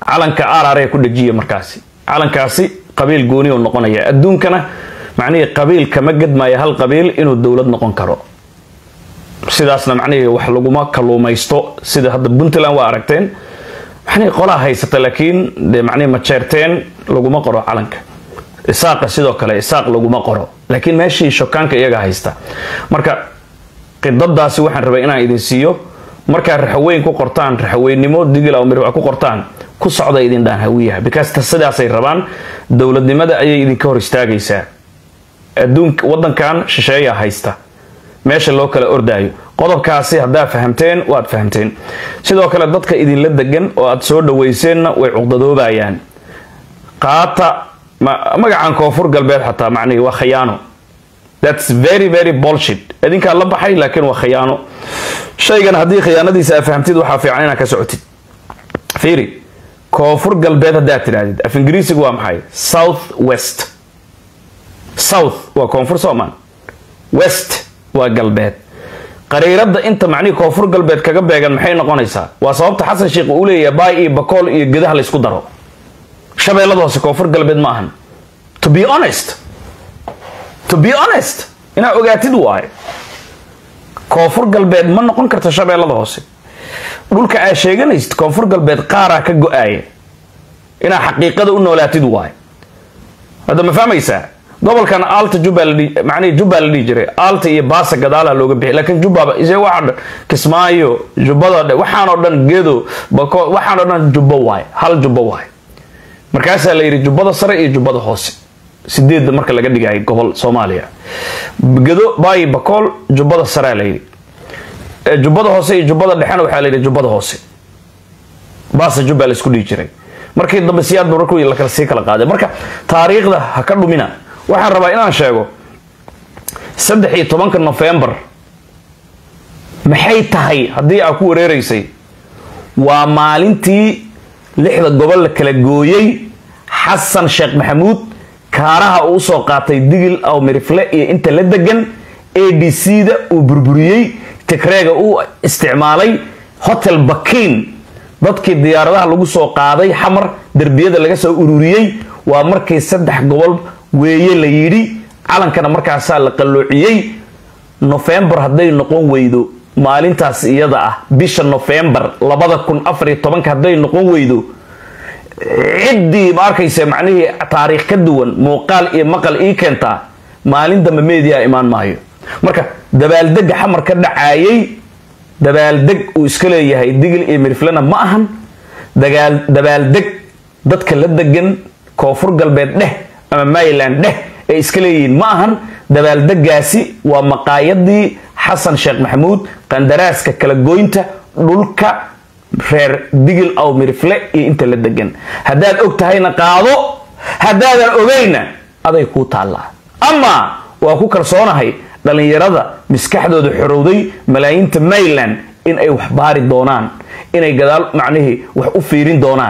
calanka arare ku dhajiya markaasi calankaasi qabiil gooni u noqonaya adduunkana macnihii qabiil kama gedmaayo hal qabiil inuu dowlad noqon karo sidaasna macnihii wax laguma kaluumaysto sida hadda puntland waa aragteen macnihii qolaa haysata laakiin dee macnihii majeerteen laguma qoro calanka isaaqa sidoo kale isaaq laguma qoro laakiin meeshii shokaanka iyaga haysta marka qidadaasi waxaan rabay inaan idin siiyo markaa raxaweyn ku qortaan raxaweynimo digil awmir ku qortaan ku socda idin dhaan hawiyaha because sidaasay rabaan dowladnimada ayay idinka hor istaagaysaa adduunka wadankan shisheeyaa haysta meesha loo kala ordaayo qodobkaasi haddaa fahamteen waad fahamteen sidoo kale dadka idinla degan oo aad soo dhaweyseenna way cuqdadoobayaan qaata magacan koonfur galbeed xataa macnihi waa khayaano thats very very bolshit idinkaa la baxay laakiin waa khayaano shaygan haddii khiyaanadiisa aa fahamtid waxaa fiican inaad ka socotid fiiri koonfur galbeed haddaad tidhahdid af ingiriisigu waa maxay south west south waa koonfur soomaan west waa galbeed qariirada inta macnihii koonfur galbeed kaga beegan maxay noqonaysaa waa sababta xasan sheikh uu leeyahay baay iyo bakool iyo gedaha laysku daro shabeellada hoose koonfur galbeed ma ahan to be honest to be honest inaa ogaatid waaye koonfur galbeed ma noqon karta shabeellada hoose dhulka aa sheeganaysid koonfur galbeed qaaraa ka go-aaya inaa xaqiiqada u noolaatid waaye hadda ma fahmaysaa gobolkan alta jubmanii jubba la dhihi jiray alta iyo baasa gadaalaha looga bixi laakiin jubbaba ise waxa dhan kismaayo jubbado dhan waxaanoo dhan gedo bako waxaanoo dhan jubbo waaye hal jubbo waaye markaasaa la yidhi jubbada sare iyo jubbada hoose sideedda marka laga dhigay gobol soomaaliya gedo baayi bakool jubbada sarea la yidhi jubbada hoose iyo jubbada dhexena waxaa la yidhi jubbada hoose baasa jubba la isku dhihi jiray markii dambe siyaad ba markuu lakala sii kala qaaday marka taariikhda ha ka dhumina waxaan rabaa inaan sheego saddex iyo tobanka nofembar maxay tahay haddii aa ku wareereysay waa maalintii lixda gobol la kala gooyey xasan sheekh maxamuud kaaraha uu usoo qaatay digil aw mirifle iyo inta la degan a d c da uu burburiyey tigreega uu isticmaalay hotel bakiin dadkii diyaaradaha lagu soo qaaday xamar derbiyada laga soo ururiyey waa markii saddex gobol weeye la yidhi calankana markaasaa la qalloociyey nofembar hadday noqon weydo maalintaas iyada ah bisha nofembar labada kun afariyo tobanka hadday noqon weydo ciddii ma arkaysa macnihii taariikh ka duwan muuqaal iyo maqal ii keentaa maalin dambe meediyaa imaan maayo marka dabaaldega xamar ka dhacaayay dabaaldeg uu iska leeyahay digil iyo miriflena ma ahan dabaaldeg dadka la degan koonfur galbeed dheh ama maryland dheh ay iska leeyihiin ma ahan dabaaldegaasi waa maqaayadii xasan sheekh maxamuud qandaraaska kala goynta dhulka reer digil aw mirifle iyo inta la degan haddaad og tahayna qaado haddaadan ogayna aday kuu taallaa amaa waa ku kalsoonahay dhallinyarada maskaxdooda xorowday malaayiinta maryland in ay wax baari doonaan inay gadaal macnihii wax u fiirin doonaan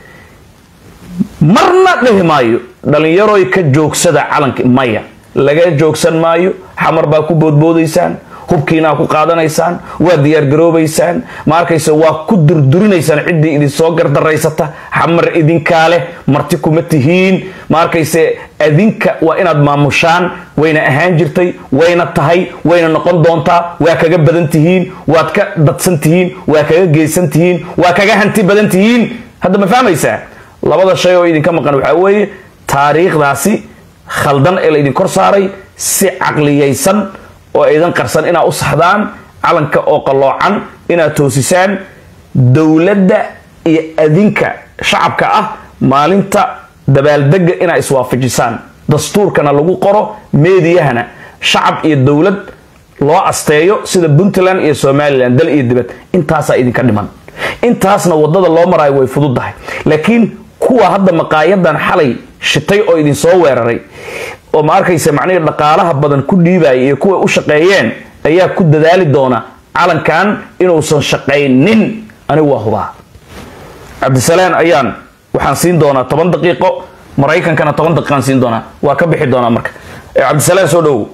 marna dhihi maayo dhallinyaroy ka joogsada calanka maya laga joogsan maayo xamar baa ku boodboodaysaan hubkiinaa ku qaadanaysaan waa diyaargaroobaysaan ma arkayse waa ku durdurinaysaan ciddii idinsoo gardaraysata xamar idinkaa leh marti kuma tihiin ma arkayse adinka waa inaad maamushaan wayna ahaan jirtay wayna tahay wayna noqon doontaa waa kaga badan tihiin waad ka dadsan tihiin waa kaga geysan tihiin waa kaga hanti badan tihiin hadda ma fahmaysaa labada shay oo idinka maqan waxaa weeye taariikhdaasi khaldan ee la idin kor saaray si caqliyaysan oo aydan qarsan inaad u saxdaan calanka oo qalloocan inaad toosisaan dowladda iyo adinka shacabka ah maalinta dabaaldega inaad iswaafajisaan dastuurkana lagu qoro meediyahana shacab iyo dowlad loo asteeyo sida puntland iyo somalilan dal iyo dibad intaasaa idinka dhiman intaasna wadada loo maraayo way fududdahay laakiin kuwa hadda maqaayadan xalay shitay oo idinsoo weeraray oo ma arkaysa macnihii dhaqaalaha badan ku dhiibaya iyo kuwa u shaqeeyeen ayaa ku dadaali doona calankan inuusan shaqaynin anigu waa hubaa cabdisalaan ayaan waxaan siin doonaa toban daqiiqo maraykankana toban daqiiqaan siin doonaa waa ka bixi doonaa marka cabdisalaan soo dhowow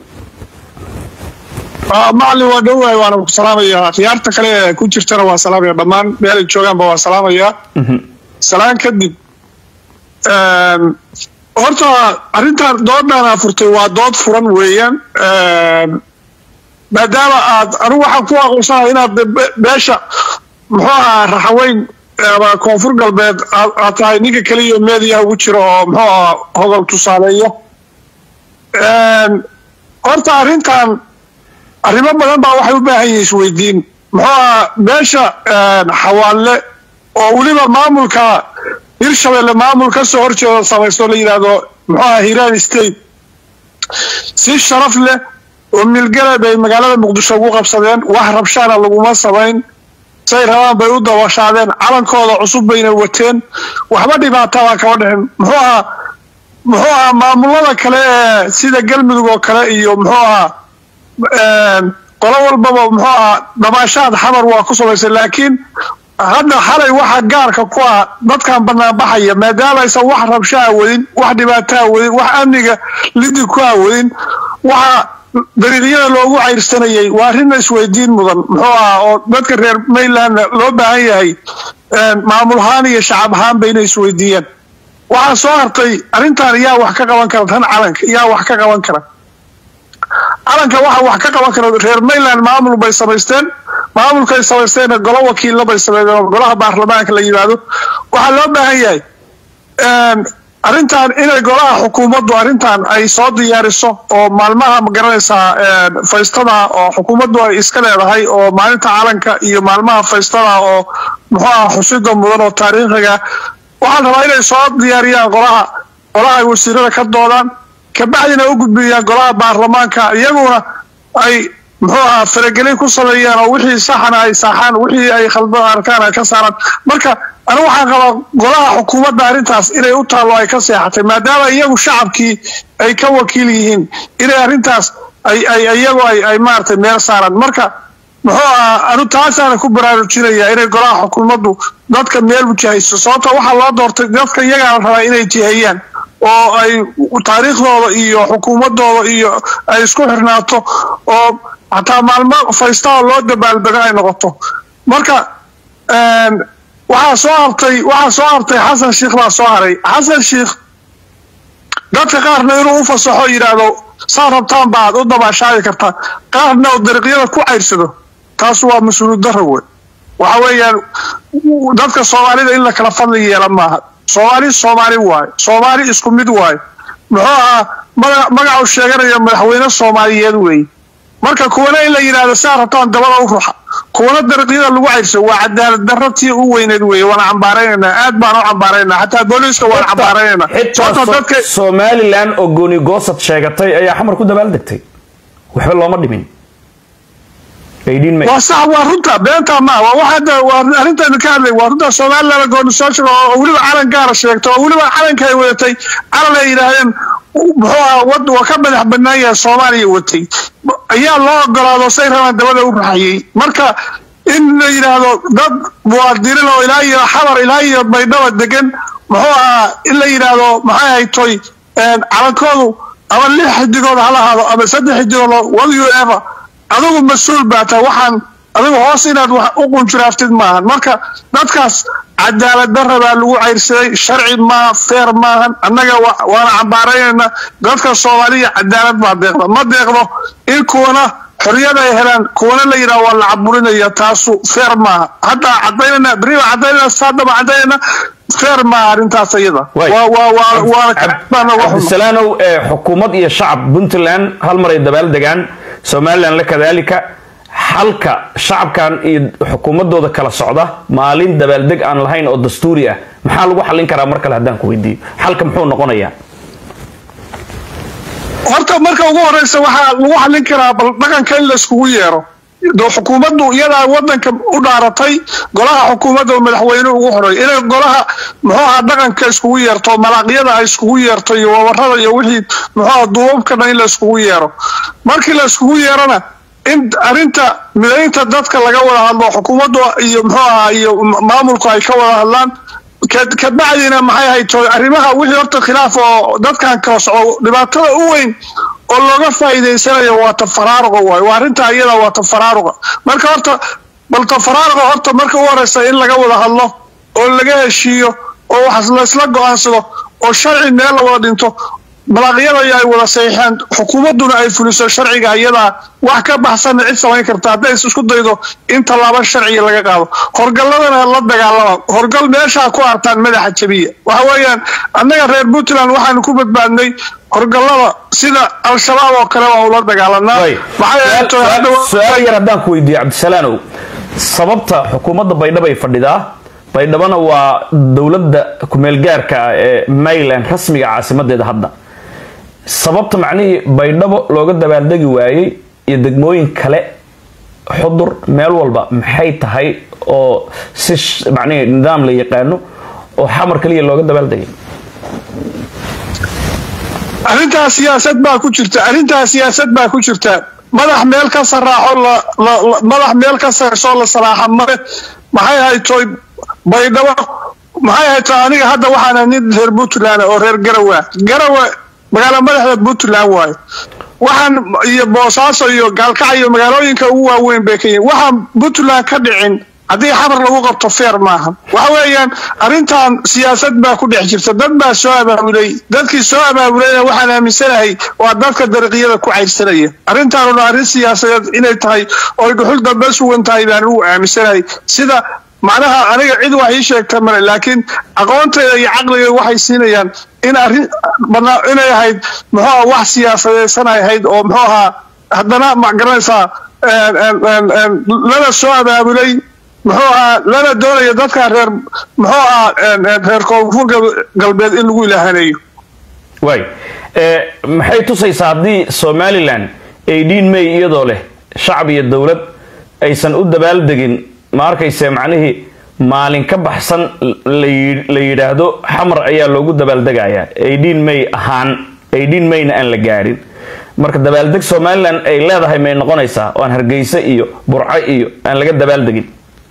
macalin waa dhowahay waana ku salaamayaa khiyaarta kale ee ku jirtana waa salaamaya dhammaan meelay joogaanba waa salaamayaa salaan kadib horta arrintan doodaan furtay waa dood furan weeyaan maadaama aad anigu waxaan ku aqoonsanaha inaad beesha muxuu ahaa raxaweyn ama koonfur galbeed aad tahay ninka keliya meediyaha ugu jiro oo muxuu ahaa hodol tusaaleeya horta arrintan arrimo badan baa waxay u baahan yihiin isweydiin muxuu ahaa beesha xawaalle oo weliba maamulka hirshabelle maamul ka soo horjeeda samaysto la yidhaahdo muxuu ahaa hiiraan state si sharaf leh oo milgale bay magaalada muqdisho ugu qabsadeen wax rabshaana laguma samayn say rabaan bay u dabashaadeen calankooda cusub bayna wateen waxba dhibaatabaa kaba dhexin muxuu ahaa muxuu ahaa maamulada kale ee sida galmudug oo kale iyo muxuu ahaa qolo walbaba muxuu ahaa dabaashaad xamar waa ku samaysay laakiin hadda xalay waxa gaarka ku ah dadkan banaanbaxaya maadaama aysan wax rabshaha wadin wax dhibaataa wadin wax amniga lidi ku ah wadin waxa dariiqyada loogu cayrsanayay waa arrinna isweydiin mudan muxuu ahaa oo dadka reer maylandna loo baahan yahay maamul ahaan iyo shacab ahaan bayna isweydiiyaan waxaa soo hartay arrintan yaa wax ka qaban kara tan calanka yaa wax ka qaban kara calanka waxa wax ka qaban kara reer mayland maamul bay samaysteen maamulkay samaysteenna golo wakiilla bay sameeyeen oo golaha baarlamaanka la yimaado waxaa loo baahan yahay arrintan inay golaha xukuumaddu arrintan ay soo diyaariso oo maalmaha magaranaysaa faystada oo xukuumaddu ay iska leedahay oo maalinta calanka iyo maalmaha faystada oo muxuu aha xusida mudan oo taariikhiga waxaan rabaa inay soo diyaariyaan golaha golaha ay wasiirada ka doodaan kabacdina u gudbiyaan golaha baarlamaanka iyaguna ay muxuu ahaa faragelin ku sameeyaan oo wixii saxana ay saaxaan wixii ay khaldan arkaan ay ka saaraan marka anigu waxaan qabaa golaha xukuumadda arrintaas inay u taallo ay ka seexatay maadaama iyagu shacabkii ay ka wakiil yihiin inay arrintaas ay ay iyagu ay ay maaragtay meel saaraan marka muxuu ahaa anu taasaana ku baraarujinaya inay golaha xukuumaddu dadka meel wajahayso sababta waxaa loo doortay dadka iyagaa la rabaa inay jihayaan oo ay taariikhdooda iyo xukuumadooda iyo ay isku xirnaato oo xataa maalmo faystaa loo dabaaldego ay noqoto marka waxaa soo hartay waxaa soo hartay xasan sheikh baa soo haray xasan sheikh dadka qaarna inuu u fasaxo yidhaahdo saa rabtaan baad u dabaashaadi kartaa qaarna oo dariiqyada ku cayrsado taas waa mas-uuliyad darra wey waxa weeyaan dadka soomaalida in la kala fadli yeela maaha soomaali soomaali waaye soomaali isku mid waaye muxuu ahaa maga magacu sheeganaya madaxweyne soomaaliyeed weeye marka kuwana in la yidhaahdo saa rabtaan dabada u ruxa kuwana dariiqyada lagu cayrso waa cadaalad darra tii u weyneed weeye waana cambaaraynaynaa aad baan u cambaaraynaa xataa booliiska waan cambaaraynaynaa sababta dadka somalilan oo gooni goosad sheegatay ayaa xamar ku dabaaldegtay waxba looma dhimin waa sax waa runta beentaa maa waa wax hadda waa arrintaanu ka hadlay waa runta somaliland gooni soo sheego oo weliba calan gaara sheegto oo weliba calanka ay wadatay calan ay yidhaahdeen muxuu ahaa wad waa ka madax bannaan yahay soomaaliya watay ayaa loo ogolaado say rabaan dabada u raxayay marka in la yidhaahdo dad muwaadiniin oo ilaa iyo xabar ilaa iyo baydhaba degan muxuu ahaa in la yidhaahdo maxay haytoy calankoodu ama lix xidigood ha lahaado ama saddex xidigood wadu ever adigu mas-uul baa tahay waxaan adigu hoos inaad wax u qunjuraaftid maahan marka dadkaas cadaalad darra baa lagu cayrsaday sharci maaha feer maahan annaga waana cambaaraynayna dadka soomaaliya cadaalad baa deeqda ma deeqdo in kuwana xorriyad ay helaan kuwana la yidhaha waa la caburinaya taasu feer maaha hadda cadaynana beri baa cadaynana saadaba cadaynana feer maaha arrintaas iyada cabdisalaanow xukuumad iyo shacab puntland hal mar ay dabaal degaan somalilan la kadaalika xalka shacabkan iyo xukuumadooda kala socda maalin dabaaldeg aan lahayn oo dastuuri ah maxaa lagu xallin karaa mar kale haddaan ku weydiiyo xalka muxuu noqonayaa horta marka ugu horeysa waxaa lagu xallin karaa bal dhaqanka in layskugu yeero xukuumaddu iyadaa wadanka u dhaaratay golaha xukuumadda madaxweyne ugu horeey inay golaha muxuu ahaa dhaqanka iskugu yeerto malaaqyada ay iskugu yeerto iyo wabarada iyo wixii muxuuaha duubabkana in la iskugu yeero markii la iskugu yeerona in arrinta midaynta dadka laga wada hadlo xukuumaddu iyo muxuu ahaa iyo maamulku ay ka wada hadlaan kabacdina maxay hayto arrimaha wixii horta khilaaf oo dadkan kala soco dhibaatada u weyn oo looga faa'iidaysanayo waa tafaraaruqa waayo waa arrintaa iyada waa tafaraaruqa marka horta bal tafaraaruqa horta marka u horeysa in laga wada hadlo oo laga heshiiyo oo wax laysla go-aansado oo sharci meel la wada dhinto balaaqyada ay wada saxiixaan xukuumadduna ay fuliso sharciga iyadaa wax ka baxsanna cid samayn karta hadday isku daydo in tallaabo sharciga laga qaado horgalladana la dagaalama horgal meeshaa ku artaan madaxa jabiya waxa weeyaan annaga reer puntland waxaanu ku badbaadnay horgallada sida al-shabaab oo kale waa ula dagaalanaa su-aal yar haddaan ku weydiiyo cabdisalaanow sababta xukuumadda baydhabo ay fadhidaa baydhabona waa dowladda kumeelgaarka ah ee mayland rasmiga caasimadeeda hadda sababta macnihii baydhabo looga dabaaldegi waayey iyo degmooyin kale xudur meel walba maxay tahay oo si macnihii nidaam la yaqaano oo xamar kaliya looga dabaaldegay arrintaa siyaasad baa ku jirta arrintaa siyaasad baa ku jirta madax meel ka saraaxo madax meel ka sarsoo la salaaxa mare maxay haytoy baydhabo maxay hayto aniga hadda waxaana nin reer puntland oo reer garawa garawa magaala madaxda puntland waayo waxaan iyo boosaaso iyo gaalkac iyo magaalooyinka ugu waaweyn bay ka yihin waxaan puntland ka dhicin haddii xamar lagu qabto feer maaha waxa weeyaan arrintan siyaasad baa ku dhex jirta dad baa soo abaabulay dadkii soo abaabulayna waxaan aaminsanahay waa dadka dariiqyada ku cayrsanaya arrintaanuna arrin siyaasadeed inay tahay ooy dhuxul dambe sugan tahay baan ugu aaminsanahay sida macnaha aniga cid wax ii sheegta male laakiin aqoontayda iyo caqliga waxay siinayaan in arrin inay ahayd muxuu wax siyaasadeysan ay ahayd oo muxuu ahaa haddana ma garanaysaa lana soo abaabulay muxuu ahaa lana doonaya dadka reer muxuu ahaa reer koonfur galbeed in lagu ilaahaneeyo waay maxay tusaysaa haddii somalilan eighteen may iyadoo leh shacab iyo dowlad aysan u dabaaldegin ma arkayse macnihii maalin ka baxsan la yidhaahdo xamar ayaa loogu dabaaldegayaa eighteen may ahaan eighteen mayna aan la gaadhin marka dabaaldeg somalilan ay leedahay may noqonaysaa oo aan hargeysa iyo burco iyo aan laga dabaaldegin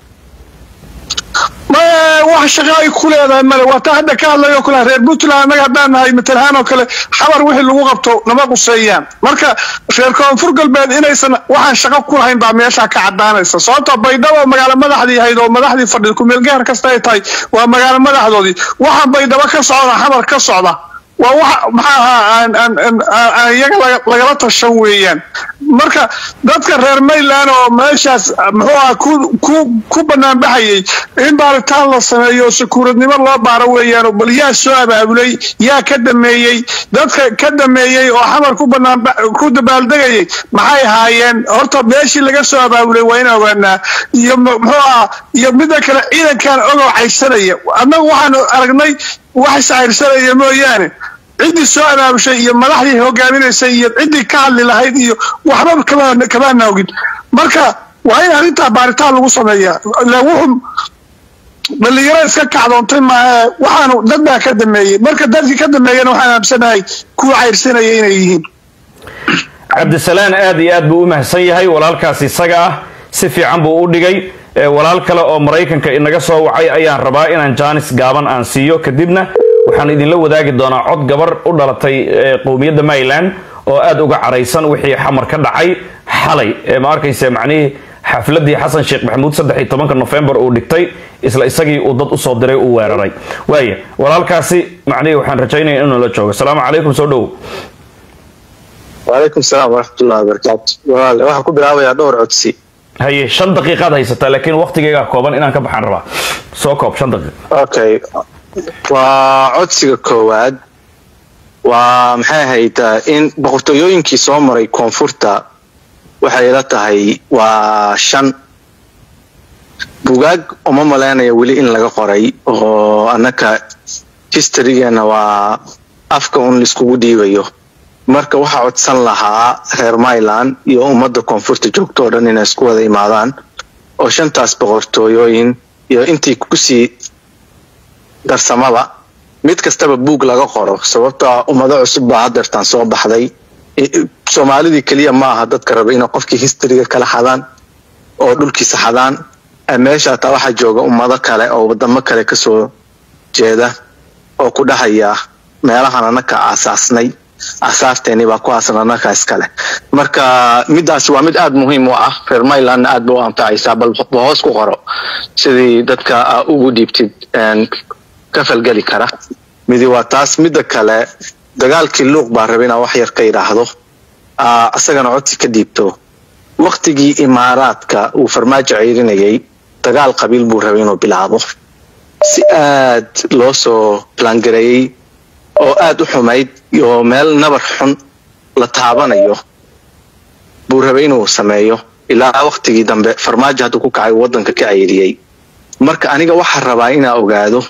wax shaqa ay ku leedahay male waa taa hadda ka hadlayo kale reer puntland annaga haddaan nahay matalahaan oo kale xabar wixii lagu qabto nama quseeyaan marka reer koonfur galbeed inaysan waxaan shaqo ku lahayn baa meeshaa ka cadaanaysa sababta baydhabo magaalo madaxdii ahayd oo madaxdii fadhida kumeelgaar kasta ay tahay waa magaalo madaxdoodii waxaan baydhabo ka socda xamar ka socda waa wax maxaa ahaa iyaga lagala tashan weeyaan marka dadka reer mayland oo meeshaas muxuu aha ku banaanbaxayay in baaritaan la sameeyo oo sakuuradnimo loo baaro weeyaan bal yaa soo abaabulay yaa ka dameeyey dadka ka dameeyey oo xamar ku banaan ku dabaaldegayay maxay ahaayeen horta meeshii laga soo abaabulay waa in ogaanaa iyo muxuu aha iyo midda kale ciidankan ogow cayrsanaya annagu waxaanu aragnay wax iscayrsanaya mooyaane ciddii soo abaabushay iyo madaxdii hogaaminaysay iyo ciddii ka hadli lahayd iyo waxba kamaana ogin marka waa in arrintaa baaritaan lagu sameeyaa ila wuxuu dhalinyaro iska kacdoontay maahe waxaanu dad baa ka dameeyey marka dadkii ka dameeyana waxaan aamsanahay kuwa cayrsanaya inay yihiin cabdisalaan aad iyo aad buu u mahadsan yahay walaalkaas isaga ah si fiican buu u dhigay walaal kale oo maraykanka inaga soo wacay ayaan rabaa inaan jaanis gaaban aan siiyo kadibna waxaan idinla wadaagi doonaa cod gabar u dhalatay qowmiyadda mayland oo aada uga caraysan wixii xamar ka dhacay xalay ma arkayse macnihii xafladii xasan sheekh maxamuud saddex iyo tobanka nofembar uu dhigtay isla isagii uu dad usoo diray uu weeraray waaya walaalkaasi macnihii waxaan rajaynaya inuu la joogo asalaamu calaykum soo dhowow wacalaykum salaam waraxmatullahi wabarakaatu walaale waxaan ku bilaabayaa dhowr codsi haye shan daqiiqaad haysataa laakiin waqtigeygaa kooban inaan ka baxaan rabaa soo koob shan daqiiq okay waa codsiga koowaad waa maxay ahayd in boqortooyooyinkii soo maray koonfurta waxay ila tahay waa shan bugaag uma malaynaya weli in laga qoray oo annaka historygeena waa afka un laiskugu dhiibayo marka waxaa codsan lahaa reer myland iyo ummadda koonfurta joogto oo dhan inay isku wada imaadaan oo shantaas boqortooyooyin iyo intii kusii darsamada mid kastaba buug laga qoro sababtoa ummado cusub baa hadeertaan soo baxday soomaalidii keliya ma aha dadka raba inay qofkii historyga kala xadaan oo dhulkiisa xadaan meesha hataa waxaa jooga ummado kale oo wadamo kale kasoo jeeda oo ku dhahaya meelahan anaka aasaasnay asaarteeni baa ku aasan anaka iskale marka midaas waa mid aada muhiim u ah reer mylandna aad ba u anfacaysaa bal hoos ku qoro sidii dadka ugu dhiibtid ka falgeli kara midi waa taas midda kale dagaalkii luuq baa raba inaa wax yar ka yidhaahdo isagana codsi ka dhiibto waktigii imaaraadka uu farmaajo ceyrinayay dagaal qabiil buu rabay inuu bilaabo si aad loo soo balangareeyey oo aad u xumayd oo meel nabar xun la taabanayo buu rabay inuu sameeyo ilaa waktigii dambe farmaajo hadduu ku kacay uu waddanka ka ceyriyey marka aniga waxaa rabaa inaa ogaado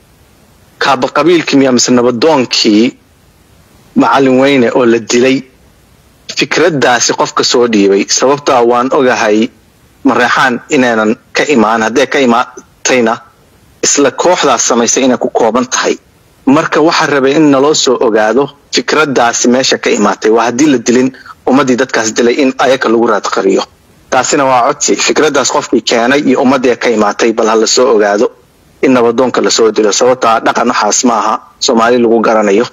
kaaba qabiilkii miya mise nabadoonkii macallin weyne oo la dilay fikraddaasi qofka soo dhiibay sababtaa waan ogahay mareexaan inaynan ka imaan haddee ka imaatayna isla kooxdaas samaysay inay ku kooban tahay marka waxaa rabay in naloo soo ogaado fikraddaasi meesha ka imaatay waa haddii la dilin ummaddii dadkaas dilay in ayaka lagu raadqariyo taasina waa codsi fikraddaas qofkii keenay iyo ummaddii ka imaatay bal ha la soo ogaado in nabadoonka lasoo dilo sababtaa dhaqan waxaas ma aha soomaali lagu garanayo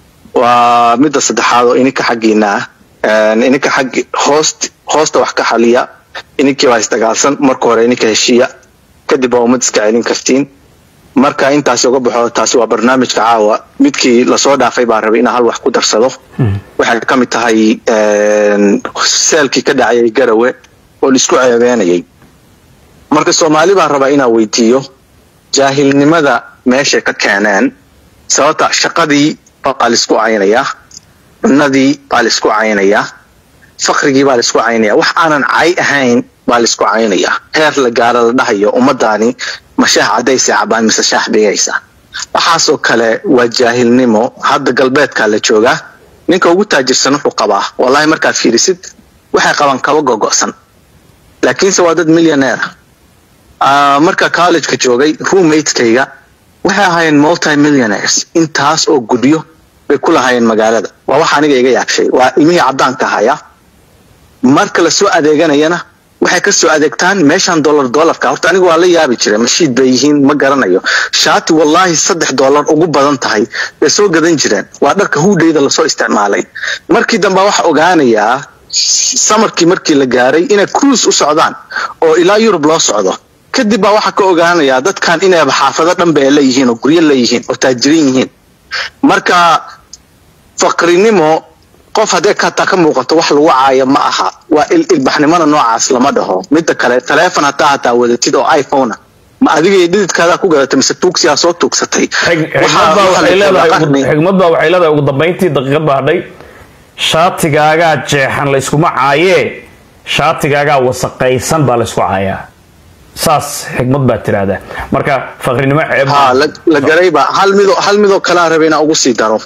waa midda saddexaad oo ininka xaggiina ah ininka xaggi hoost hoosta wax ka xaliya ininkii baa isdagaalsan marka hore ininka heshiiya kadib waa ummad iska celin kartiin marka intaas uga baxo taasi waa barnaamijka caawa midkii lasoo dhaafay baa rabay inaa hal wax ku darsado waxay ka mid tahay seelkii ka dhacayay garawe oo laisku ceebeenayay marka soomaali baan rabaa inaa weydiiyo jaahilnimada meeshay ka keeneen sababta shaqadii baa laisku caynayaa cunadii baa laisku caynayaa faqrigii baa laisku caynaya wax aanan cay ahayn baa laisku caynayaa heer la gaaro la dhahayo ummadaani ma shaah cadaysay cabaan mise shaah bigaysa waxaasoo kale waa jaahilnimo hadda galbeedkaa la joogaa ninka ugu taajirsan wuxuu qabaa wallahi markaad fiirisid waxay qabaan kaba gogo'san laakiinse waa dad millioneera marka collegeka joogay roommatekayga waxay ahaayeen multi millionaires intaas oo gudyo bay ku lahaayeen magaalada waa wax aniga iga yaabshay waa ilmihii caddaanka ahaya marka lasoo adeeganayana waxay ka soo adeegtaan meeshan dollar dollarka horta aniga waa la yaabi jiray mashiid bay yihiin ma garanayo shaati wallaahi saddex dollar ugu badan tahay bay soo gadan jireen waa dharka huudhayda lasoo isticmaalay markii dambe waxa ogaanayaa samarkii markii la gaaray inay cruise u socdaan oo ilaa yurub loo socdo kadib baa waxaa ka ogaanayaa dadkan inayba xaafado dhanba ay leeyihiin oo guryo leeyihiin oo taajirin yihiin marka faqrinimo qof haddee kataa ka muuqato wax lagu caayo ma aha waa ilbaxnimona noocaas lama dhaho midda kale taleefon hataa hataa wadatid oo iphone ma adiga dhididkaadaa ku gadatay mise tuugsiyaa soo tuugsatay xigmad baa waxay leedahay ugu dambayntii daqiiqad baa hadhay shaatigaagaa jeexan layskuma caayee shaatigaagaa wasaqaysan baa laysku caayaa saas xikmad baa tiraahdaa marka faqrinimo ceeb ha la garayba hal midoo hal midoo kalaa raba inaa ugu sii daro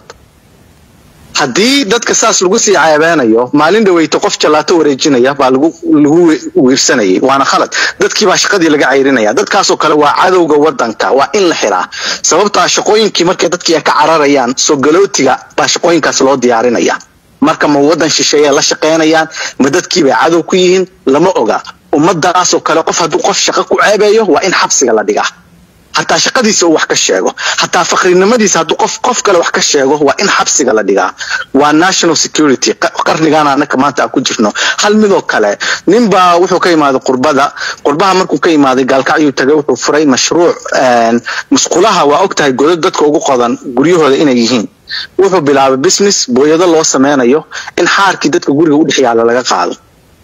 haddii dadka saas lagu sii ceebeenayo maalin dhaweyto qof jallaato wareejinaya baa lagu lagu wiirsanayay waana khalad dadkii baa shaqadii laga cayrinaya dadkaasoo kale waa cadowga wadanka waa in la xiraa sababtaa shaqooyinkii markay dadkii ay ka cararayaan soo galootiga baa shaqooyinkaas loo diyaarinaya marka ma wadan shisheeye la shaqaynayaan ma dadkii bay cadow ku yihiin lama oga ummadaasoo kale qof hadduu qof shaqo ku ceebeeyo waa in xabsiga la dhigaa hataa shaqadiisa uu wax ka sheego hataa faqrinimadiisa hadduu qof qof kale wax ka sheego waa in xabsiga la dhigaa waa national security qarnigan anaka maanta aan ku jirno hal midoo kale ninbaa wuxuu ka imaaday qurbada qurbaha markuu ka imaaday gaalkacyuu tagay wuxuu furay mashruuc musqulaha waa og tahay godad dadka ugu qodan guryahooda inay yihiin wuxuu bilaabay business booyado loo sameynayo in xaarkii dadka guriga u dhex yaala laga qaado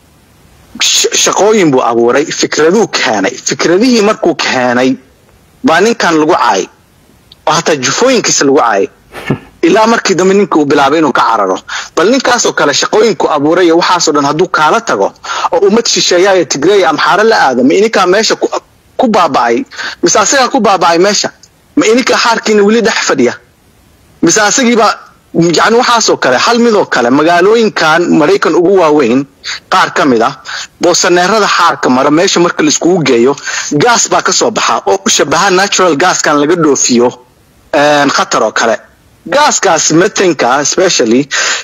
shaqooyin buu abuuray fikraduu keenay fikradihii markuu keenay baa ninkan lagu caayay oo hataa jufooyinkiisa lagu caayay ilaa markii dambe ninka uu bilaabay inuu ka cararo bal ninkaasoo kale shaqooyinku abuuray iyo waxaasoo dhan hadduu kaala tago oo ummad shisheeya iyo tigreeya amxaaro la aado ma ininkaa meesha ku baaba'ay mise asagaa ku baaba'ay meesha ma ininkaa xaarkiina weli dhex fadhiya mise asagiibaa yani waxaasoo kale hal midoo kale magaalooyinkan maraykan ugu waaweyn qaar ka mid ah boosaneerada xaarka mara meesha marka laiskugu geeyo gaas baa ka soo baxa oo u shabaha natural gaaskan laga dhoofiyo khatar oo kale gaaskaas metanka specially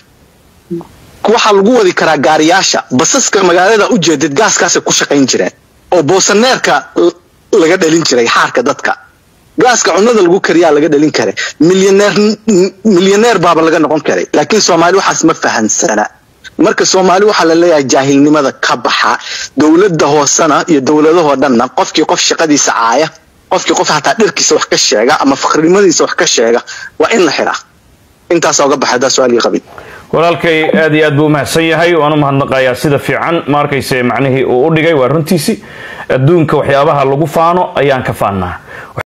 waxaa lagu wadi karaa gaariyaasha basaska magaalada u jeedid gaaskaasay ku shaqayn jireen oo boosaneerka laga dhalin jiray xaarka dadka gaaska cunada lagu kariyaa laga dhalin karay milyaneer milyaneer baaba laga noqon karay laakiin soomaali waxaas ma fahansana marka soomaali waxaa la leeyahay jaahilnimada ka baxa dowladda hoosena iyo dowladahoo dhanna qofkii qof shaqadiisa caaya qofkii qof hataa dhirkiisa wax ka sheega ama fakrinimadiisa wax ka sheega waa in la xiraa intaasa uga baxay hadaa su-aal ii qabin walaalkay aad iyo aad buu umahadsan yahay waan u mahadnaqayaa sida fiican ma arkayse macnihii uu u dhigay waa runtiisi adduunka waxyaabaha lagu faano ayaan ka faannaa